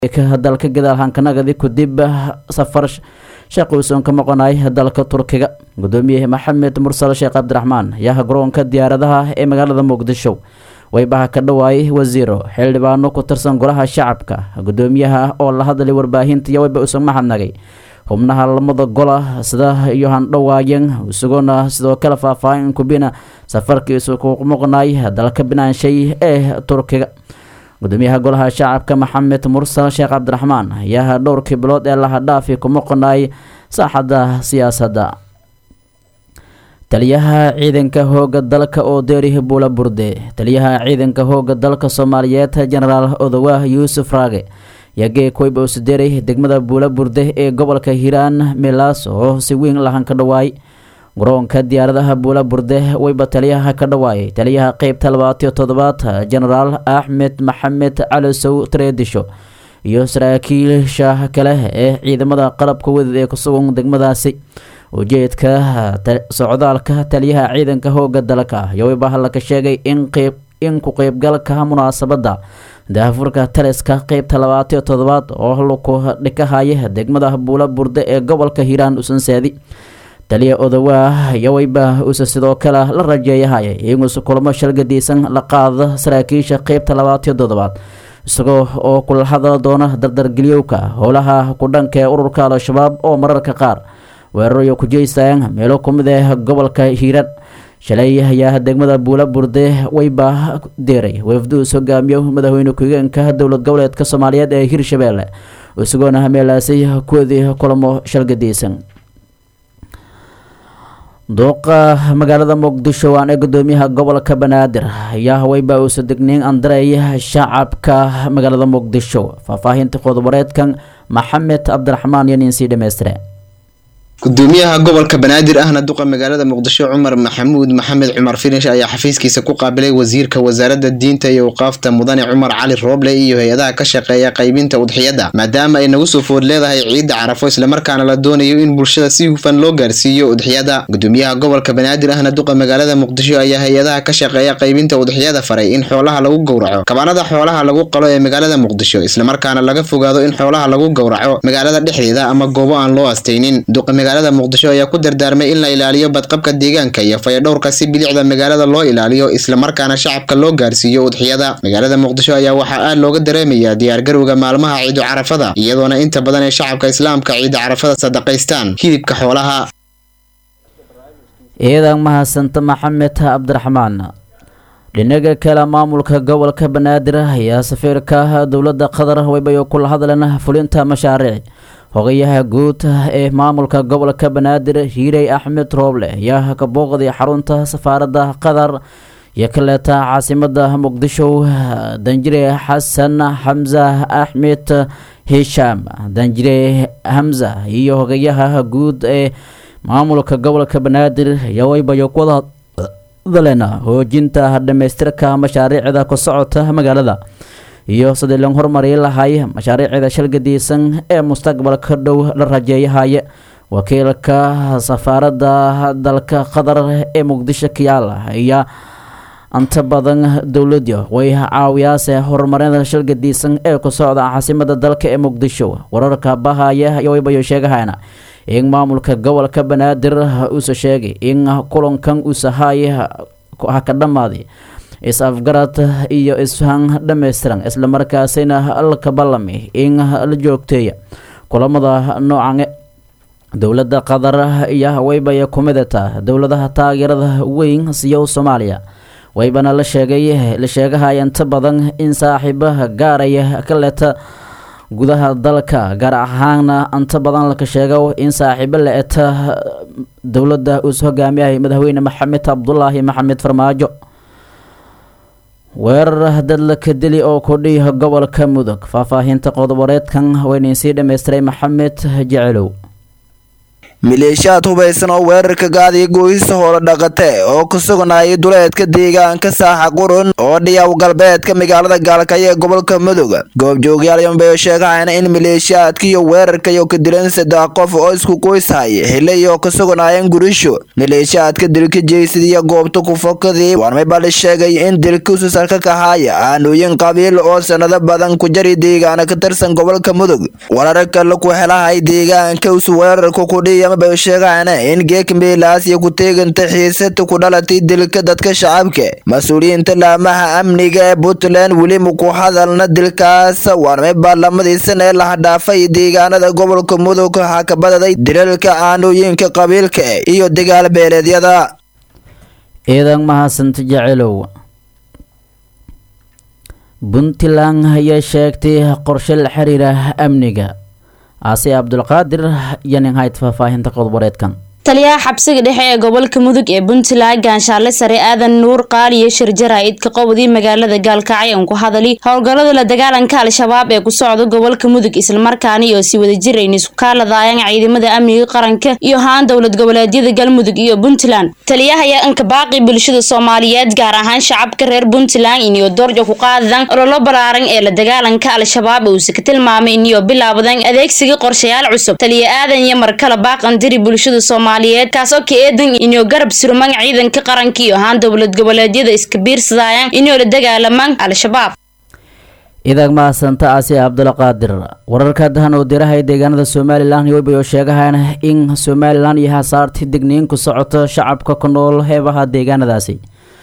dalka gadaal hankanagadi kudib safar sheekh uusan ka maqonay dalka turkiga gudoomiye maxamed mursal sheekh cabdiraxmaan ayaa garoonka diyaaradaha ee magaalada muqdisho waybaha ka dhawaayay wasiiro xildhibaano ku tirsan golaha shacabka gudoomiyaha oo la hadlay warbaahinta iyo wayba uusan maxadnagay xubnaha lamada gola sida iyo handhawaayen isagoona sidoo kale faahfaahin kubina safarkiisu ku maqnay dalka binaanshay ee turkiga gudoomiyaha golaha shacabka maxamed mursal sheekh cabdiraxmaan ayaa dhowrkii bilood ee lahadhaafi ku maqnay saaxadda siyaasadda taliyaha ciidanka hooga dalka oo deeri buula burde taliyaha ciidanka hooga dalka soomaaliyeed jenaraal odowaah yuusuf raage yagee koyba usideeray degmada buula burde ee gobolka hiiraan milaas oo si weyn lahan ka dhawaay garoonka diyaaradaha buula burde wayba taliyaha ka dhawaayay taliyaha qeybta labaatiyo toddobaad jenaraal axmed maxamed calisow tareedisho iyo saraakiisha kale ee ciidamada qalabka wadad ee kusugan degmadaasi ujeedka socdaalka taliyaha ciidanka hooga dalka iyo wayba halaka sheegay in qeyb in ku qeybgalka munaasabadda daafurka taliska qeybta labaatiyo toddobaad oo laku dhikahaya degmada buula burde ee gobolka hiiraan usansaadi taliya odowaah iyo wayba uuse sidoo kale la rajeeyahaya inuusa kulamo shalgadiisan la qaada saraakiisha qeybta labaatiyo toddobaad isagoo oo kula hadal doona dardargeliyowka howlaha kudhanka ee ururka al-shabaab oo mararka qaar weerarayo ku jeystaan meelo kumid ah gobolka hiiraan shalay ayaa degmada buula burde wayba deeray wafduus hogaamiyo madaxweyne ku-xigeenka dowlad goboleedka soomaaliyeed ee hirshabeelle isagoona meelaasay kuwadii kulamo shalgadiisan duuqa magaalada muqdisho waan ee gudoomiyaha gobolka banaadir ayaa wayba uusa degniin andaray shacabka magaalada muqdisho faahfaahinta qodobareedkan maxamed cabdiraxmaan iyo nin sii dhammaystire gudoomiyaha gobolka banaadir ahna duqa magaalada muqdisho cumar maxamuud maxamed cumar finish ayaa xafiiskiisa ku qaabilay wasiirka wasaaradda diinta iyo awqaafta mudane cumar cali rooble iyo hay-adaha ka shaqeeya qaybinta udxiyadda maadaama ay nagu soo food leedahay ciidda carafo islamarkaana la doonayo in bulshada si hufan loo gaarsiiyo udxiyada gudoomiyaha gobolka banaadir ahna duqa magaalada muqdisho ayaa hay-adaha ka shaqeeya qaybinta udxiyada faray in xoolaha lagu gowraco kabanada xoolaha lagu qalo ee magaalada muqdisho islamarkaana laga fogaado in xoolaha lagu gowraco magaalada dhexdeeda ama goobo aan loo astaynin magaalada muqdisho ayaa ku dardaarmay in la ilaaliyo badqabka deegaanka iyo fayadhowrka si bilicda magaalada loo ilaaliyo islamarkaana shacabka loo gaarsiiyo udxiyada magaalada muqdisho ayaa waxaa aad looga dareemayaa diyaargarowga maalmaha ciidu carafada iyadoona inta badan ee shacabka islaamka ciida carafada sadaqaystaan hilibka xoolaha ciidan mahadsanta maxamed cabdiraxmaan dhinaga kale maamulka gobolka banaadir ayaa safiirka dowladda qatar waybayo kula hadleen fulinta mashaariic hogayaha guud ee maamulka gobolka banaadir hiirey axmed rooble ayaa ka booqday xarunta safaaradda qatar iyo kaleeta caasimada muqdisho danjire xasan xamza axmed hishaam danjire hamza iyo hogayaha guud ee maamulka gobolka banaadir ayaa waybayo kuwada hadleen hoojinta dhamaystirka mashaariicda ku socota magaalada iyo sidii loo horumari lahay mashaariicda shalgadiisan ee mustaqbalka dhow la rajeeyahaya wakiilka safaaradda dalka qatar ee muqdisho kiyaala ayaa inta badan dowladda way caawiyaase horumarinada shalgadiisan ee ku socda caasimada dalka ee muqdisho wararka bahaya iyo waybayo sheegahayna in maamulka gobolka banaadir uusa sheegay in kulankan uusahay ha ka dhammaaday is-afgarad iyo isfahan dhammaystiran islamarkaasina laka ballami in la joogteeya kulamada noocan dowladda qatar iyo waybaya kumidata dowladaha taageerada weyn siiyo soomaaliya waybana la sheegay la sheegahaya inta badan in saaxiibaha gaaraya ka leta gudaha dalka gaar ahaana inta badan laka sheego in saaxiibo la eta dowladda uus hogaamiyahay madaxweyne maxamed cabdulaahi maxamed farmaajo weerar dadlaka dili oo kudhiiha gobolka mudug faahfaahinta qodoboreedkan waynayn sii dhammaystiray maxamed jecelow maleeshiyaad hubaysan oo weerarka gaadiya gooyista hoola dhaqate oo ku sugnayay duleedka deegaanka saaxa qurun oo dhiyaw galbeedka magaalada gaalkaya ee gobolka mudug goobjoogyaal yombeyo sheegahayna in maleeshiyaadkiiyo weerarkayo ka dilan saddex qof oo isku qoyshaya xilay oo ka sugnaayeen gurisho maleeshiyaadka dilka jeysadiya goobta ku fokadii warmay bali sheegay in dilkiisu salka kahaaya aanooyin qabiil oo sanado badan ku jari deegaana ka tirsan gobolka mudug warar kale ku helahay deegaanka usu weerarka kudhiya bay sheegahayna in geek meelaas iyo ku teeganta xiisata ku dhalatay dilka dadka shacabka mas-uuliyiinta laamaha amniga ee puntland weli ku hadalna dilkaas warmay baarlamadii sana ee lahadhaafay deegaanada gobolka mudug waxaa ka badaday dilalka aanooyinka qabiilka iyo dagaal beeleedyada ciidan mahadsanta jecelow puntland ayaa sheegtay qorshe la xiriira amniga aase cabdulqaadir iyo nin hayd faahfaahinta qodboreedkan taliyaha xabsiga dhexe ee gobolka mudug ee puntland gaanshaale sare aadan nuur qaaliyo shirjaraa'idka qowdii magaalada gaalkacyo ku hadali howlgallada la dagaalanka al-shabaab ee ku socda gobolka mudug islamarkaani oo si wada jirayn isku kaaladaayaan ciidamada amniga qaranka iyo haan dowlad goboleedyada galmudug iyo puntland taliyaha ayaa anka baaqi bulshada soomaaliyeed gaar ahaan shacabka reer puntland iniyo doorja ku qaadadan ololo balaaran ee la dagaalanka al-shabaab uuse ka tilmaamay iniyo bilaabadan adeegsiga qorshayaal cusub taliya aadan iyo markale baaqan diri bulshada soomaaliyeed kaasoo ka eedan inuu garab surman ciidanka qaranka iyo ahaan dowlad goboleedyada iska biirsadayaan inuu la dagaalamaan al-shabaab idag mahadsanta aasi cabdulqaadir wararka dahan oo dirahay deegaanada somalilan yoobay oo sheegahaan in somalilan iyo hasaarti digniin ku socoto shacabka ku nool heebaha deegaanadaasi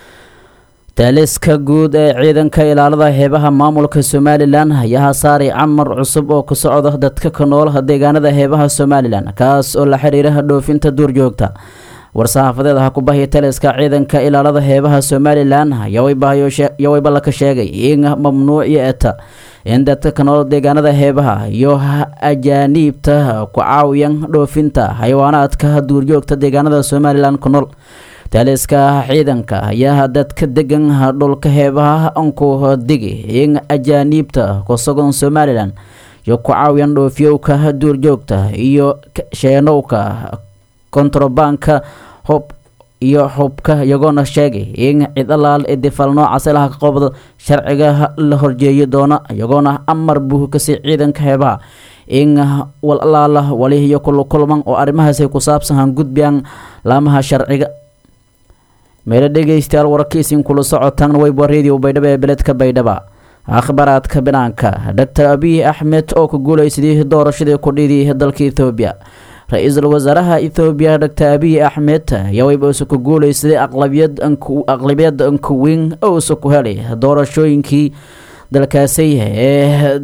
taaliska guud ee ciidanka ilaalada heebaha maamulka somalilan ayaa hasaaray camar cusub oo ku socda dadka ku nool deegaanada heebaha somalilan kaas oo la xiriira dhoofinta duurjoogta war-saxaafadeed ha ku bahiya taliska ciidanka ilaalada heebaha somalilan yawayba laka sheegay in mamnuuci eta in dadka ku nool deegaanada heebaha iyo ajaaniibta ku caawiyan dhoofinta xayawaanaadka duurjoogta deegaanada somalilan ku nool taaliska ciidanka ayaa dadka degan dhulka heebaha anku digi in ajaaniibta ku sugan somalilan iyo ku caawiyan dhoofyowka duurjoogta iyo sheenowka kontrabanka hub iyo xubka iyagoona sheegay in cid alaal ee difaal noocaas ilaha ka qobda sharciga la horjeeyi doona iyagoona amar buu kasii ciidanka heebaha in wal alaala wali iyo kulukulman oo arrimahaasi ku saabsan gudbiyaan laamaha sharciga meelo dhegeystayaal wararkiisin kula socotaan weyba radio baydhabo ee beledka baydhaba akhbaraadka banaanka doctor abiy axmed oo ku guuleysaday doorashadii kudhidii dalka ethoobiya ra-iisul wasaaraha ethoobiya doctor abiy axmed ayaa weyba uuse ku guuleysaday aqlabiyad aqlabiyad ankuweyn uuse ku helay doorashooyinkii dalkaasi ee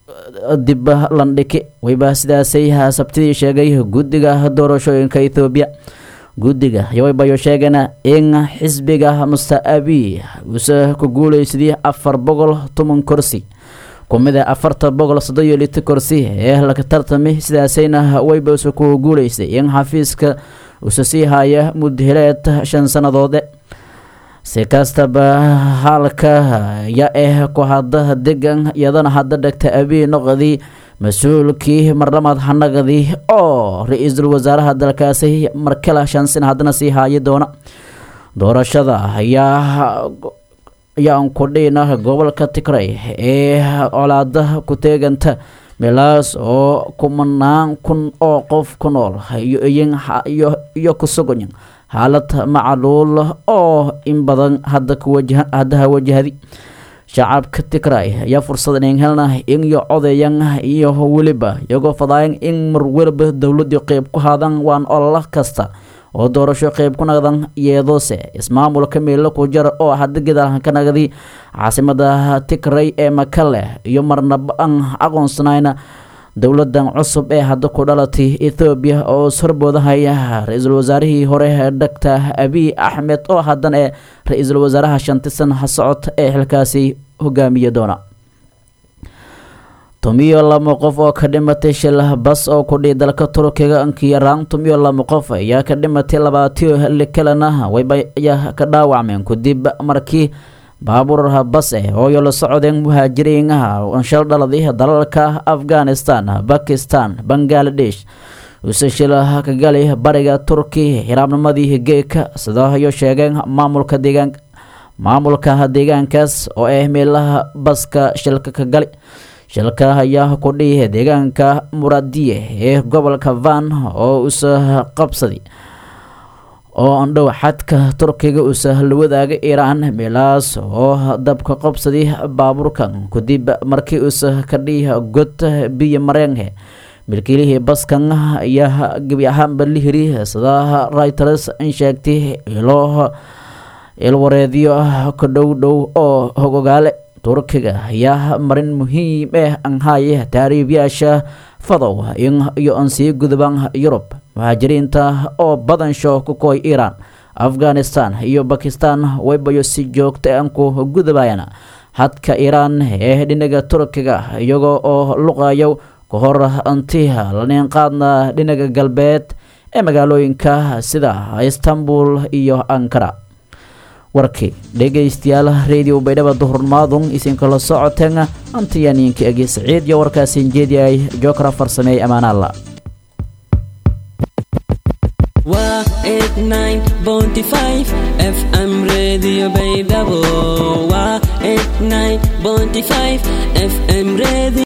dib landhiki weyba sidaasay sabtidii sheegay guddiga doorashooyinka ethoobiya guddiga yawaybayo sheegana in xisbiga muster abiy uuse ku guuleysaday afar boqol toban kursi kumida afarta boqol soddon iyo lita kursi ee laga tartamay sidaasayna weyba uuse ku guuleystay in xafiiska uuse sii haya mudhileed shan sannadoode si kastaba halka ya eh ku hadda degan iyadana hadda dhegta abiy noqdii mas-uulkii marlamaad xanaqdii oo ra-iisul wasaaraha dalkaasi markale shan sin haddana sii haayi doona doorashada ayaa ayaan ku dhina gobolka tigray ee colaada ku teeganta meelaas oo kumanaan kun oo qof ku nool iyo ku sugan xaalad macaluul oo in badan hadda haddaha wajahdi shacabka tigray ayaa fursad in helna in iyo odayan iyo weliba iyagoo fadaayan in mar weliba dowladii qeyb ku haadaan waan ololo kasta oo doorasho qeyb ku naqdan yeedoose ismaamulka meelo ku jara oo hadda gadaal ka nagdi caasimada tigray ee makale iyo marnaba aan aqoonsanayna dowladan cusub ee hadda ku dhalatay ethoobiya oo ishorboodahay ra-iisul wasaarihii hore doctor abiy axmed oo haddana ee ra-iisul wasaaraha shantisan socod ee xilkaasi hogaamiya doona tumiyo laba qof oo ka dhimatay shil bas oo kudhii dalka turkiga ankiyaraan tumiyo laba qof ayaa ka dhimatay labaatiyo li kalena wayba ayaa ka dhaawacmeen kadib markii baabuur bas eh ooyo la socdeen muhaajiriinaha shal dhaladii dalalka afghanistan bakistan bangaladesh use shila ka gali bariga turki hiraabnimadii geeka sida ayo sheegeen maamulka deegaanka maamulka deegaankaas oo ah meelaha baska shilka ka gali shilka ayaa ku dhihi deegaanka muradiye ee gobolka van oo usa qabsaday oo andhow xadka turkiga usa la wadaaga iiraan meelahaas oo dabka qabsaday baabuurkan kadib markii usa ka dhihi god biyo mareenhe milkiilihii baskan ayaa gebi ahaanba la hiri sida reuters in sheegtay ilo ilwareedyo ka dhow dhow oo hogogaale turkiga ayaa marin muhiim ah anhaye taariibyaasha fadow iyo an sii gudbaan yurub muhaajiriinta oo badansho ku koy iiraan afghanistan iyo bakistan waybayo si joogta an ku gudabayaan hadka iiraan ee dhinaga turkiga iyagoo oo luqayo ka hor anti laneen qaadna dhinaga galbeed ee magaalooyinka sida istanbul iyo ankara warkii dhegaystayaal radio baydhaba duhurmaadun isinkala socoteen antiyaniinka egi siciid iyo warkaasin jeediyay jookra farsameey amaanaalla waa eight nine bounty five fm radio baydhabo waa eight nine bounty five fm radio